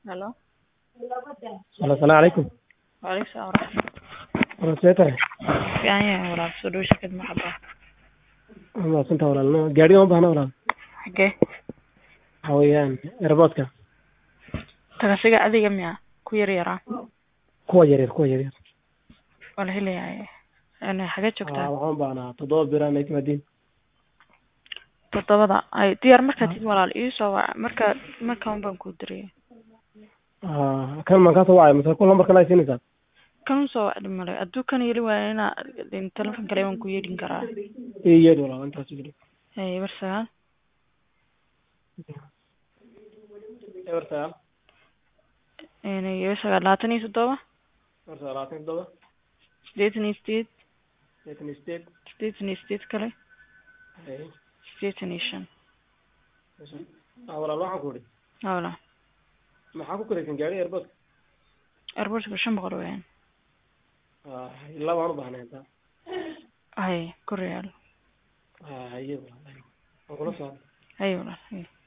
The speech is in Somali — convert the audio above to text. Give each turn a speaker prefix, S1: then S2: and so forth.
S1: Hello.
S2: Halo, salaamu calaykum.
S1: Waalaikum salaam waraxmatullahi.
S2: Walaal see tahay?
S1: Fiican yahay walaal soo dhawo shirkad maxaba.
S2: Waa mahadsantahay walaal. No, gaadhiga uma baahna walaal.
S1: Xagee?
S2: Waxa weeyaan airportka.
S1: Tagasiga adiga miya ku yar yaraa
S2: Kuwa yaryar, kuwa yaryar.
S1: waa la helayaa. Een xagee
S2: Aa,
S1: joogtaa?
S2: waxaan u baahnaa toddoba bir aan timaadiin.
S1: Toddobada. Ay diyaar markaad tid walaal ii soo wac marka markaan baan ku diriyay.
S2: Aa, kan maan kaa soo wacay mise kul lambarkan ay siinaysaa?
S1: Kan soo wacdi male hadduu kan yeli waayo inaa in telefoon kale waan ku yeedhin karaa.
S2: Ii yeedh walaal intaas jiro.
S1: Hay bar sagaal
S2: Eber sagaal,
S1: een iyo sagaal labaatan iyo toddoba
S2: eber sagaal labaatan iyo toddoba,
S1: siddeetan iyo sideed
S2: sideetan iyo sideed,
S1: siddeetan iyo sideed kale
S2: hay,
S1: siddeetan iyo shan.
S2: aa walaal waxaan ku idhi
S1: Haa walaal.
S2: maxaa ku kalaysan gaadhiga airportka?
S1: Airportka shan boqol weeyaan.
S2: Aa, ilaa waan u baahnay intaa.
S1: Hay ku real.
S2: Aa, haye walaal. Waan kula socdaa.
S1: Hay walaal. Hay.